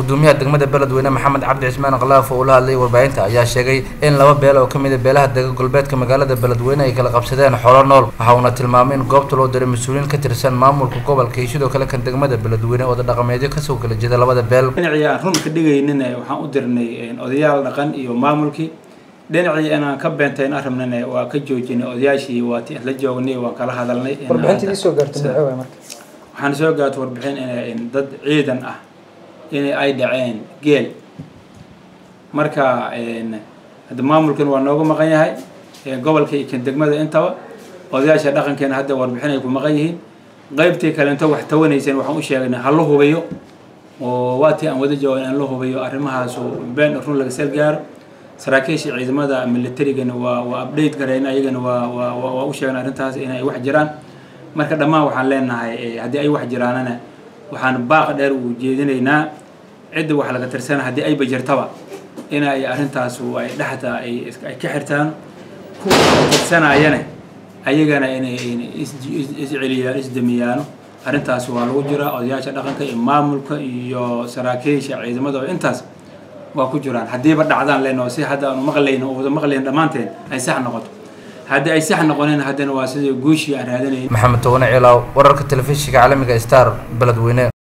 gudoomiyaha degmada beledweyne maxamed cabdi cismaan khalaaf oo ula hadlayay warbaahinta ayaa sheegay in laba beel oo kamid a beelaha dega galbeedka magaalada beledweyne ay kala qabsadeen xoolo nool waxa uuna tilmaamay in goobta loo diray mas-uuliyiin ka tirsan maamulka gobolka iyo sidoo kale kan degmada beledweyne oo dhaqameedyo kasoo kala jeeda labada beel dhinacii aan run ka dhigaynina waxaan u dirnay odayaal dhaqan iyo maamulkii dhinacii inaan ka beentayn arabnana waa ka joojinay odayaashii waati la joognay waan kala hadalnay warbixintii soo gaartay maxay waay marka waxaan soo gaartay warbixin in dad ciidan ah in ay dhaceen geel marka hadda maamulkan waa noogu maqan yahay gobolka iyo kan degmada intaba odayaasha dhaqankeena hadda warbixin ay ku maqan yihiin qaybtii kalento wax tawanayseen waxaan u sheegnay ha la hubayo oo waatii aan wada joogan in la hubayo arrimahaasu been run laga seel gaaro saraakiisha ciidamada militarigana waa waa update gareen ayagana waa waa waa u sheegan arrintaas in ay wax jiraan marka dhammaan waxaan leenahay haddii ay wax jiraanana waxaan baaq dheer u jeedinaynaa cidda wax laga tirsana haddii ayba jirtaba in ay arrintaas ay dhexda ay ay ka xirtaan kuwa tirsanayana ayagana inay isceliyaan isdamiyaano arrintaas waa lagu jiraa odayaasha dhaqanka iyo maamulka iyo saraakiisha ciidamada oo intaas waa ku jiraan haddiiba dhacdaan leenoo si hadda aanu maqlayno oo wada maqlayn dhammaanteen ay sax noqoto haddii ay sax noqoneen haddana waa sidii guushii aan raadinayn maxamed towane ciilaaw wararka telefishinka caalamiga star beledweyne